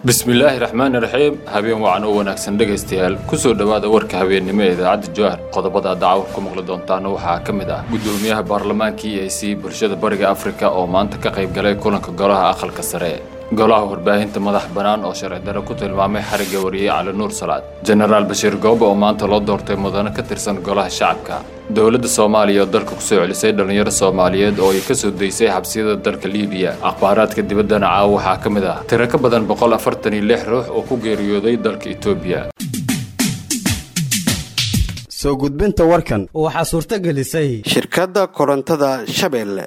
bismillaahi raxmaani raxiim habeen wacan oo wanaagsan dhegaystayaal kusoo dhowaada warka habeennimo ee idaacadda jowhar qodobada dacwar ku maqli doontaana waxaa ka mid ah guddoomiyaha baarlamaanka e a c bulshada bariga afrika oo maanta ka qayb galay kulanka golaha aqalka sare golaha warbaahinta madax bannaan oo sharci darre ku tilmaamay xarigga wariyey cali nuur salaad jenaraal bashiir goobe oo maanta loo doortay mudane ka tirsan golaha shacabka dowladda soomaaliya oo dalka kusoo celisay dhallinyaro soomaaliyeed oo ay ka soo daysay xabsiyada dalka liibiya akhbaaraadka dibaddana caawa waxaa ka mid ah tiro ka badan boqol afartan iyo lix ruux oo ku geeriyooday dalka etoobiya soo gudbinta warkan waxaa suurto gelisay shirkadda korontada shabeelle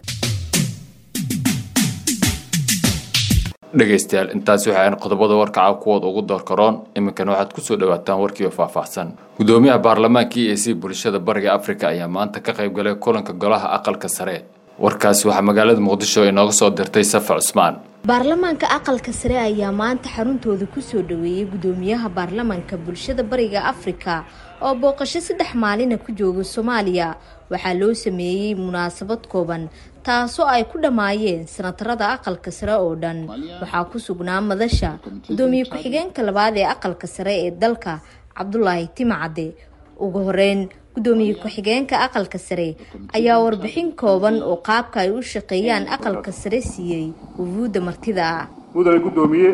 dhegaystayaal intaasi waxaan qodobada warkaca kuwooda ugu door karoon iminkana waxaad kusoo dhawaataan warkiioo faahfaahsan guddoomiyaha baarlamaanka e a c bulshada bariga afrika ayaa maanta ka qayb galay kulanka golaha aqalka sare warkaasi waxaa magaalada muqdisho inooga soo dirtay safa cusmaan baarlamaanka aqalka sare ayaa maanta xaruntooda kusoo dhaweeyey guddoomiyaha baarlamaanka bulshada bariga afrika oo booqasho saddex maalina ku jooga soomaaliya waxaa loo sameeyey munaasabad kooban taasoo ay ku dhammaayeen sanatarada aqalka sare oo dhan waxaa ku sugnaa madasha guddoomiye ku-xigeenka labaad ee aqalka sare ee dalka cabdulaahi timacade ugu horeyn guddoomiye ku-xigeenka aqalka sare ayaa warbixin kooban oo qaabka ay u shaqeeyaan aqalka sare siiyey wufuudda martida ah mudane guddoomiye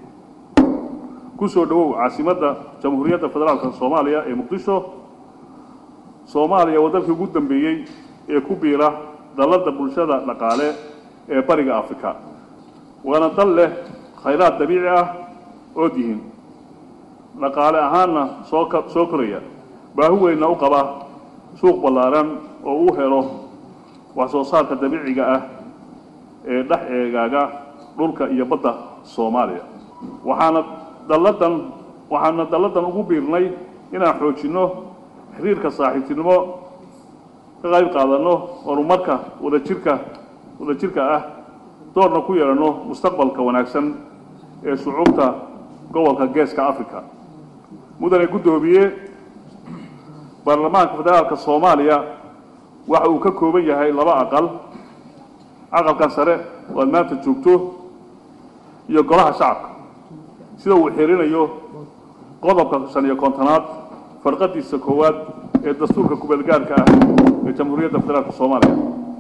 kusoo dhawow caasimadda jamhuuriyadda federaalka soomaaliya ee muqdisho soomaaliya waa dalkii ugu dambeeyey ee ku biira dalladda bulshada dhaqaale ee bariga afrika waana dal leh khayraad dabiici ah oo dihin dhaqaale ahaanna soo soo koraya baahi weynna u qaba suuq ballaaran oo uu helo wax soo saarka dabiiciga ah ee dhex eegaaga dhulka iyo badda soomaaliya waxaana dalladan waxaana dalladan ugu biirnay inaan xoojinno xiriirka saaxiibtinimo ka qayb qaadanno horumarka wadajirka wadajirka ah doorna ku yeelanno mustaqbalka wanaagsan ee shucuubta gobolka geeska africa mudane guddoomiye baarlamaanka federaalka soomaaliya waxa uu ka kooban yahay laba aqal aqalkan sare oo aad maanta joogto iyo golaha shacabka sida uu xirinayo qodobka shan iyo kontonaad farqadiisa koowaad ee dastuurka kubeelgaarka ah ee jamhuuriyadda federaalka soomaaliya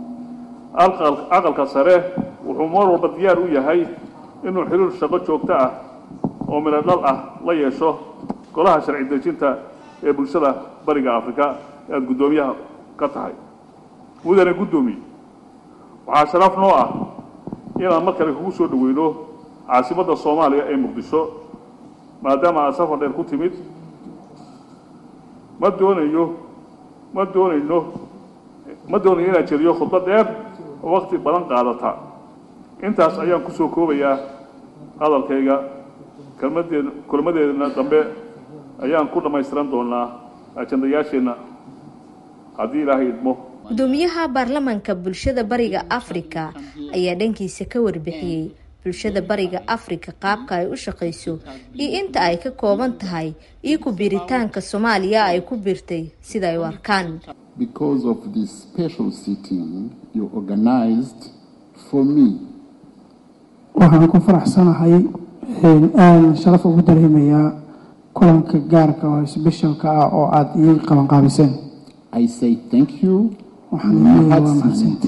aqalka sare wuxuu mar walba diyaar u yahay inuu xiriir shaqo joogto ah oo midho dhal ah la yeesho golaha sharci dejinta ee bulshada bariga afrika ee aada guddoomiyaha ka tahay mudane guddoomiye waxaa sharaf noo ah inaan mar kale kugu soo dhaweyno caasimadda soomaaliya ee muqdisho maadaama aad safar dheer ku timid ma doonayo ma doonayno ma doonayo inaan jeriyo khudbad dheer oo wakti badan qaadata intaas ayaan kusoo koobayaa hadalkayga kelmadeed kulmadeedna dambe ayaan ku dhammaystiran doonaa ajandayaasheenna haddii ilaahay idmo guddoomiyaha baarlamaanka bulshada bariga afrika ayaa dhankiisa ka warbixiyey bulshada bariga afrika qaabka ay u shaqayso iyo inta ay ka kooban tahay iyo ku biiritaanka soomaaliya ay ku biirtay sida ay u arkaan waxaan ku faraxsanahay aan sharaf ugu dareemayaa kulanka gaarka oo sbeshalka ah oo aada ii qabanqaabiseen waxaan leeyahay waa mahadsanta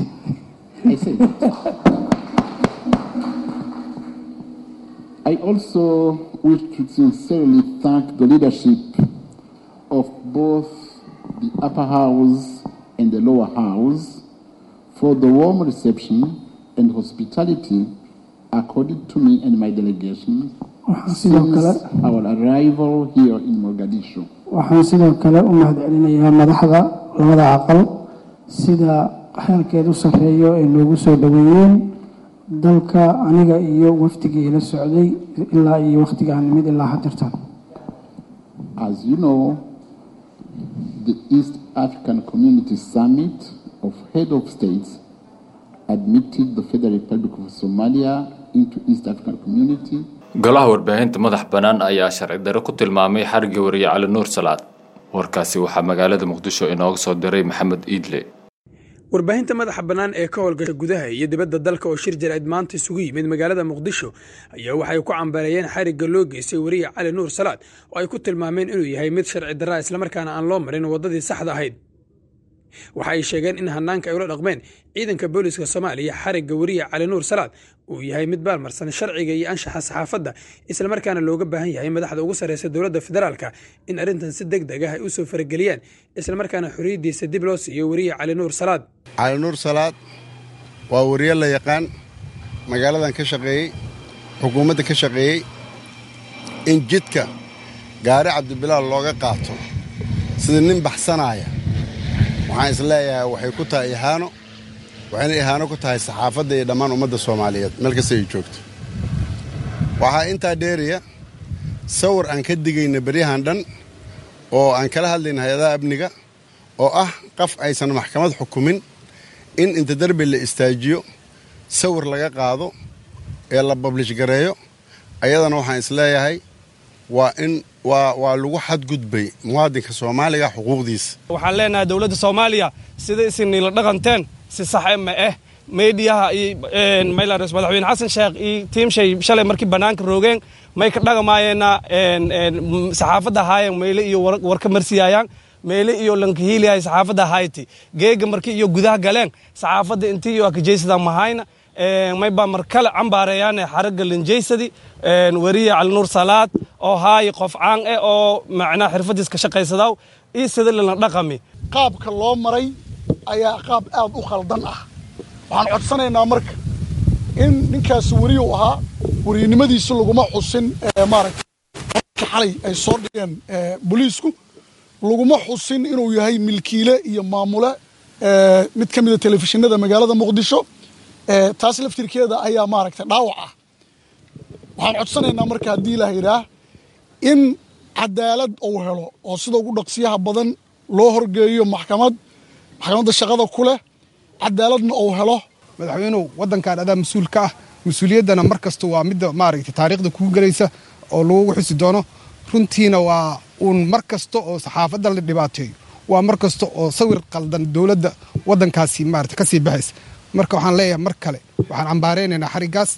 I also wish to sincerely thank the leadership of both the upper house and the lower house for the warm reception and hospitality accorded to me and my delegation since our arrival here in Mogadishu. waxaan sidoo kale u mahadcelinayaa madaxda labada aqal sida xeelkeed u sarreeyo ay noogu soo dhaweeyeen dalka aniga iyo wafdigii la socday ilaa iyo wakhtigaan nimid ilaa hadirtan As you know, the East African Community Summit of Head of States admitted the Federal Republic of Somalia into East African Community golaha warbaahinta madax bannaan ayaa sharci darre ku tilmaamay xarigga wariye cali nuur salaad warkaasi waxaa magaalada muqdisho inooga soo diray maxamed iidle warbaahinta madaxa bannaan ee ka howlgasha gudaha iyo dibadda dalka oo shir jaraa'id maanta isugu yimid magaalada muqdisho ayaa waxay ku cambareeyeen xarigga loo geystay weriye cali nuur salaad oo ay ku tilmaameen inuu yahay mid sharci darraa islamarkaana aan loo marin waddadii saxda ahayd waxa ay sheegeen in hanaanka ay ula dhaqmeen ciidanka booliska soomaaliya xarigga weriye cali nuur salaad uu yahay mid baalmarsan sharciga iyo anshaxa saxaafadda islamarkaana looga baahan yahay madaxda ugu sarreysa dowladda federaalka in arrintan si deg deg ah ay u soo farageliyaan islamarkaana xorriyaddiisa dib loo siiyo weriye cali nuur salaad cali nuur salaad waa weriye la yaqaan magaaladan ka shaqeeyey xukuumadda ka shaqeeyey in jidka gaari cabdibilaal looga qaato sida nin baxsanaaya waxaan is leeyahay waxay ku tahay ihaano waxayna ihaano ku tahay saxaafadda iyo dhammaan ummadda soomaaliyeed meel kasta ay joogto waxaa intaa dheeraya sawir aan ka digayna beryahan dhan oo aan kala hadlayna hay-adaha amniga oo ah qof aysan maxkamad xukumin in inta derbi la istaajiyo sawir laga qaado ee la bablish gareeyo ayadana waxaan is leeyahay waa in waa waa lagu xadgudbay muwaadinka soomaaliga xuquuqdiisa waxaan leenahay dowladda soomaaliya sida isinila dhaqanteen si saxe ma ah meediyaha iyo maylares madaxweyne xasan sheekh iyo tiimshay shalay markii bannaanka roogeen may ka dhaqamaayeenna saxaafadda haayeen meyle iyo warka marsiyaayaan meyle iyo lankahiiliyahay saxaafadda hayti geega markii iyo gudaha galeen saxaafadda intii iyo akajeysada mahayna may baa mar kale cambaareeyaan xaragga lanjeysadi weriye calinuur salaad oo haayi qof caan eh oo macnaha xirfadiis ka shaqaysadaw iyo sida lana dhaqami qaabka loo maray ayaa qaab aad u khaldan ah waxaan codsanaynaa marka in ninkaasi weriyu ahaa weriynimadiisi laguma xusin maaragta xalay ay soo dhigeen booliisku laguma xusin inuu yahay milkiile iyo maamule mid ka mida telefishinada magaalada muqdisho taas laftirkeeda ayaa maaragta dhaawac ah waxaan codsanaynaa marka haddii ilaah yidhaah in cadaalad uu helo oo sida ugu dhaqsiyaha badan loo horgeeyo maxkamad maxkamadda shaqada ku leh cadaaladna uu helo madaxweynuhu waddankan adaa mas-uul ka ah mas-uuliyaddana mar kasta waa midda maaragtay taariikhda kugu gelaysa oo lagugu xusi doono runtiina waa uun mar kasta oo saxaafadda la dhibaateeyo waa mar kasta oo sawir qaldan dowladda waddankaasi maarata ka sii baxaysa marka waxaan leeyahay mar kale waxaan cambaaraynaynaa xariggaas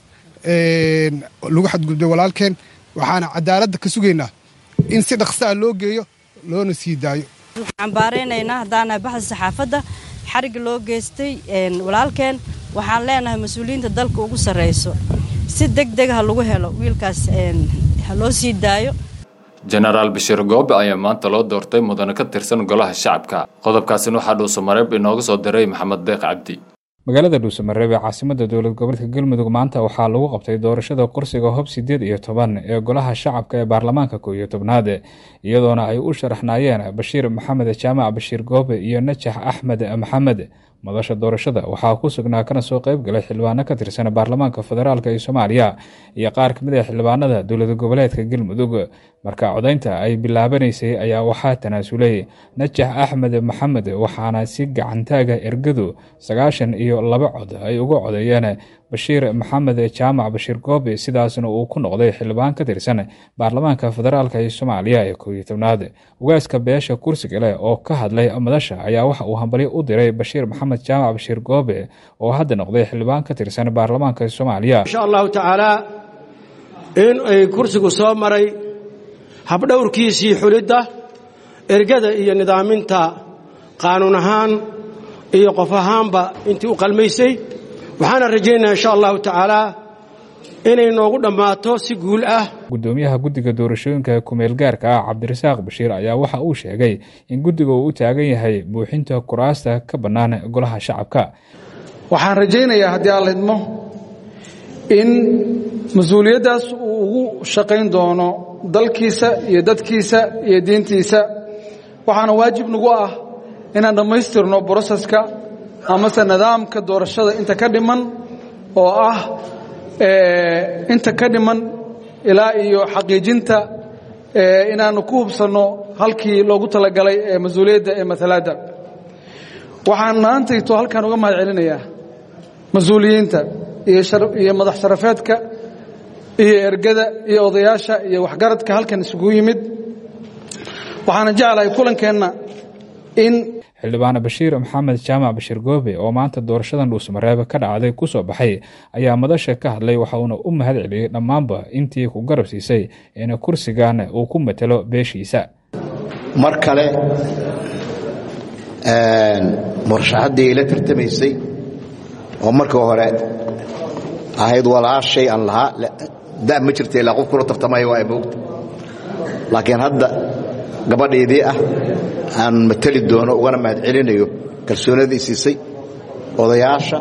lagu xadgudbay walaalkeen waxaana cadaaladda ka sugaynaa in si dhaqsaa loo geeyo loona sii daayo waxaan cambaaraynaynaa haddaanahay baxda saxaafadda xarigga loo geystay walaalkeen waxaan leenahay mas-uuliyiinta dalka ugu sarrayso si deg deg ha lagu helo wiilkaas ha loo sii daayo jenaraal bashiir goobe ayaa maanta loo doortay mudane ka tirsan golaha shacabka qodobkaasina waxaa dhuusamareeb inooga soo diray maxamed deeq cabdi magaalada dhuusamareeb ee caasimada dowlad goboleedka galmudug maanta waxaa lagu qabtay doorashada kursiga hob siddeed iyo toban ee golaha shacabka ee baarlamaanka kow iyo tobnaad iyadoona ay u sharaxnaayeen bashiir maxamed jaamac bashiir goobe iyo najax axmed maxamed madasha doorashada waxaa ku sugnaa kana soo qayb galay xildhibaano ka tirsan baarlamaanka federaalk ee soomaaliya iyo qaar kamid ah xildhibaanada dowlad goboleedka galmudug marka codaynta ay bilaabanaysay ayaa waxaa tanaasulay najax axmed maxamed waxaana si gacantaaga ergadu sagaashan iyo laba cod ay uga codeeyeen bashiir maxamed jaamac bashiir goobe sidaasna uu ku noqday xildhibaan ka tirsan baarlamaanka federaalk ee soomaaliya ee kow iyo tobnaad ugaaska beesha kursiga leh oo ka hadlay madasha ayaa waxa uu hambalyo u diray bashiir maxamed jaamac bashiir goobe oo hadda noqday xildhibaan ka tirsan baarlamaanka soomaaliya insha allahu tacaala in ay kursigu soo maray habdhowrkiisii xulidda ergada iyo nidaaminta qaanuun ahaan iyo qof ahaanba intii u qalmaysay waxaana rajaynayaa insha allahu tacaala inay noogu dhammaato si guul ah gudoomiyaha guddiga doorashooyinka kumeel gaarka ah cabdirasaaq bashiir ayaa waxa uu sheegay in guddiga uu u taagan yahay buuxinta kuraasta ka bannaan golaha shacabka waxaan rajaynayaa haddii aan lidmo in mas-uuliyaddaas uu ugu shaqayn doono dalkiisa iyo dadkiisa iyo diintiisa waxaana waajib nagu ah inaan dhammaystirno broseska amase nidaamka doorashada inta ka dhiman oo ah inta ka dhiman ilaa iyo xaqiijinta inaannu ku hubsanno halkii loogu talagalay ee mas-uuliyadda ee matalaadda waxaan maantayto halkaan uga mahad celinayaa mas-uuliyiinta iyo madax sharafeedka iyo ergada iyo odayaasha iyo waxgaradka halkan isugu yimid waxaana jeclahay kulankeenna in xildhibaan bashiir maxamed jaamac bashiir goobe oo maanta doorashadan dhuusmareeb ka dhacday kusoo baxay ayaa madasha ka hadlay waxa uuna u mahad celiyey dhammaanba intii ku garab siisay in kursigan uu ku matelo beeshiisa mar kale murashaxaddii ila tartamaysay oo markii hore ahayd walaashay aan lahaa da ma jirta ilaa qof kula tartamaya waa moogta laakiin hadda gabadhaydii ah aan mateli doono ugana mahad celinayo kalsoonadii siisay odayaasha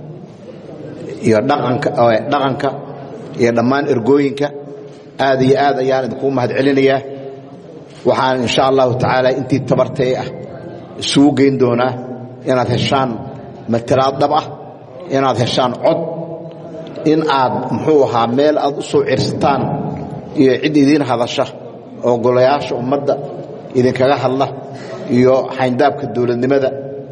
iyo dhaqanka iyo dhammaan ergooyinka aad iyo aad ayaan idinkuu mahad celinayaa waxaan insha allahu tacaala intii tabartay ah isugu geyn doonaa inaad heshaan matalaad dhab ah inaad heshaan cod in aad muxuu ahaa meel aad u soo cirsataan iyo cid idiin hadasha oo golayaasha ummadda idinkaga hadla iyo xayndaabka dowladnimada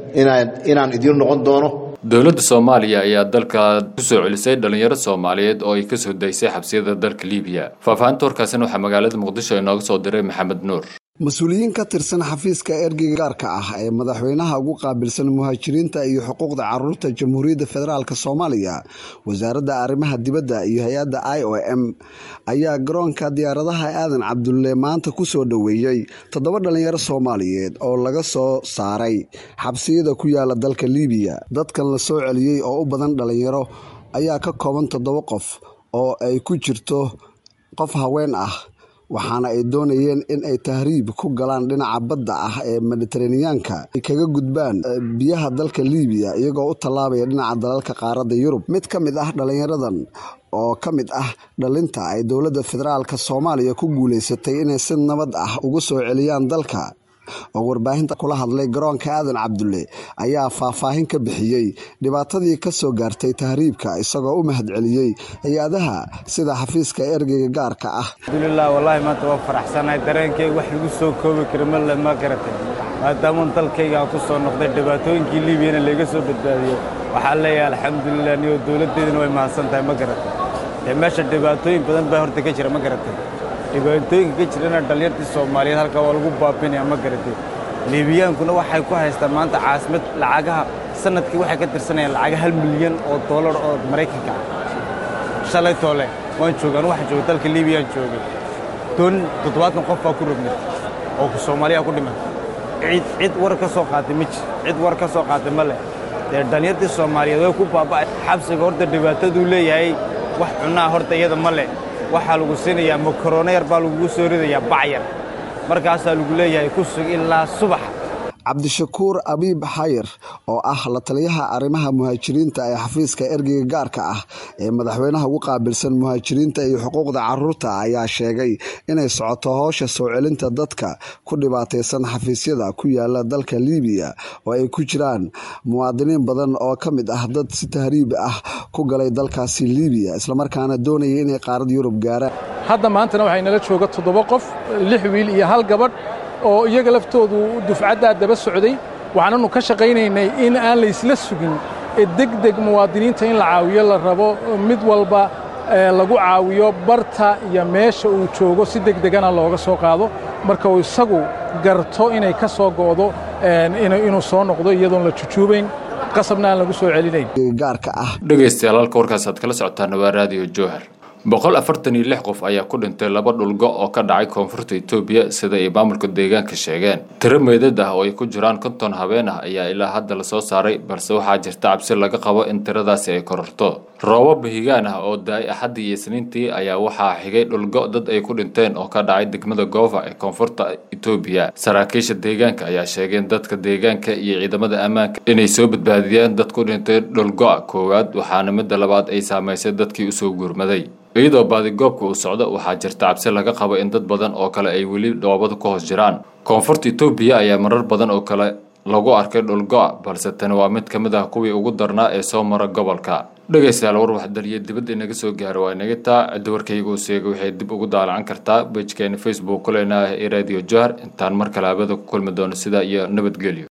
inaan idiin noqon doono dowladda soomaaliya ayaa dalka ku soo celisay dhallinyaro soomaaliyeed oo ay ka soo daysay xabsiyada dalka liibiya faahfaahinta warkaasina waxaa magaalada muqdisho inooga soo diray maxamed nuur mas-uuliyiin ka tirsan xafiiska ergeyga gaarka ah ee madaxweynaha ugu qaabilsan muhaajiriinta iyo xuquuqda caruurta jamhuuriyadda federaalk soomaaliya wasaaradda arrimaha dibadda iyo hay-adda i o m ayaa garoonka diyaaradaha aadan cabdulle maanta ku soo dhoweeyey toddoba dhallinyaro soomaaliyeed oo laga soo saaray xabsiyada ku yaala dalka liibiya dadkan la soo celiyey oo u badan dhallinyaro ayaa ka kooban toddoba qof oo ay ku jirto qof haween ah waxaana ay doonayeen in ay tahriib ku galaan dhinaca badda ah ee mediteraneyaanka ay kaga gudbaan biyaha dalka liibiya iyagoo u tallaabaya dhinaca dalalka qaaradda yurub mid ka mid ah dhallinyaradan oo ka mid ah dhalinta ay dowladda federaalk soomaaliya ku guulaysatay inay si nabad ah ugu soo celiyaan dalka oo warbaahinta kula hadlay garoonka aadan cabdulle ayaa faahfaahin ka bixiyey dhibaatadii ka soo gaartay tahriibka isagoo u mahad celiyey hay-adaha sida xafiiska ergeyga gaarka ah alxamdulilah wallaahi maanta waa faraxsanahay dareenkayga wax lagu soo koobi kara male ma garatay maadaaman dalkayga aan ku soo noqday dhibaatooyinkii liibiyana layga soo badbaadiyo waxaan leeyahay alxamdulilah niyo dowladdeedana way mahadsan tahay ma garatay dee meesha dhibaatooyin badan baa horta ka jira ma garatay dhibaatooyinka ka jirana dhallinyartii soomaaliyeed halkaa waa lagu baabinaya ma garatay liibiyaankuna waxay ku haystaan maanta caasimad lacagaha sanadkii waxay ka tirsanayaan lacaga hal milyan oo doolar oo maraykanka ah shalay toole waan joogay anu waxaan joogay dalka liibiyaan joogay doon toddobaatan qof baa ku rogmay oo soomaaliya ku dhiman cid cid war ka soo qaatay ma jir cid war ka soo qaatay ma leh dee dhallinyartii soomaaliyeed way ku baaba'ay xabsiga horta dhibaataduu leeyahay wax cunaa horta iyada ma leh waxaa lagu siinayaa makaroona yar baa lagugu soo ridayaa bacyar markaasaa lagu leeyahay ku sug ilaa subaxa cabdishakuur abiib xayir oo ah la taliyaha arrimaha muhaajiriinta ee xafiiska ergeyga gaarka ah ee madaxweynaha ugu qaabilsan muhaajiriinta iyo xuquuqda caruurta ayaa sheegay inay socoto howsha soo celinta dadka ku dhibaataysan xafiisyada ku yaala dalka liibiya oo ay ku jiraan muwaadiniin badan oo ka mid ah dad si tahriib ah ku galay dalkaasi liibiya islamarkaana doonaya inay qaarad yurub gaaraan hadda maantana waxay nala jooga toddoba qof lix wiil iyo hal gabadh oo iyaga laftoodu dufcaddaa daba socday waxaananu ka shaqaynaynay in aan laysla sugin ee degdeg muwaadiniinta in la caawiyo la rabo mid walba lagu caawiyo barta iyo meesha uu joogo si degdegana looga soo qaado marka uu isagu garto inay ka soo go'do inuu soo noqdo iyadoon la jujuubayn qasabna aan lagu soo celinayn gaarka ah dhegaystayaal halka warkaas aad kala socotaan waa raadiyo jowhar boqol afartan iyo lix qof ayaa ku dhintay laba dhulgo oo ka dhacay koonfurta etoobiya sida ay maamulka deegaanka sheegeen tiro meydad ah oo ay ku jiraan konton habeen ah ayaa ilaa hadda lasoo saaray balse waxaa jirta cabsi laga qabo in tiradaasi ay kororto roobab higaan ah oo da-ay axaddii iyo isniintii ayaa waxaa xigay dhulgo dad ay ku dhinteen oo ka dhacay degmada goova ee koonfurta etoobiya saraakiisha deegaanka ayaa sheegeen dadka deegaanka iyo ciidamada ammaanka inay soo badbaadiyeen dad ku dhintay dhulgo-a koowaad waxaana midda labaad ay saamaysay dadkii usoo guurmaday iyadoo baadigoobka uu socdo waxaa jirta cabsi laga qabo in dad badan oo kale ay weli dhoobada ku hoos jiraan koonfurta etoobiya ayaa marar badan oo kale lagu arkay dhulgo-a balse tani waa mid ka mid ah kuwii ugu darnaa ee soo mara gobolka dhegaystayaal war waxdaliya dibadda inaga soo gaara waa inaga taa cidda warkayga uu seegay waxay dib ugu daalacan kartaa bejkeena facebook kuleenaah ee radio johar intaan mar kale habada ku kulmi doono sidaa iyo nabadgelyo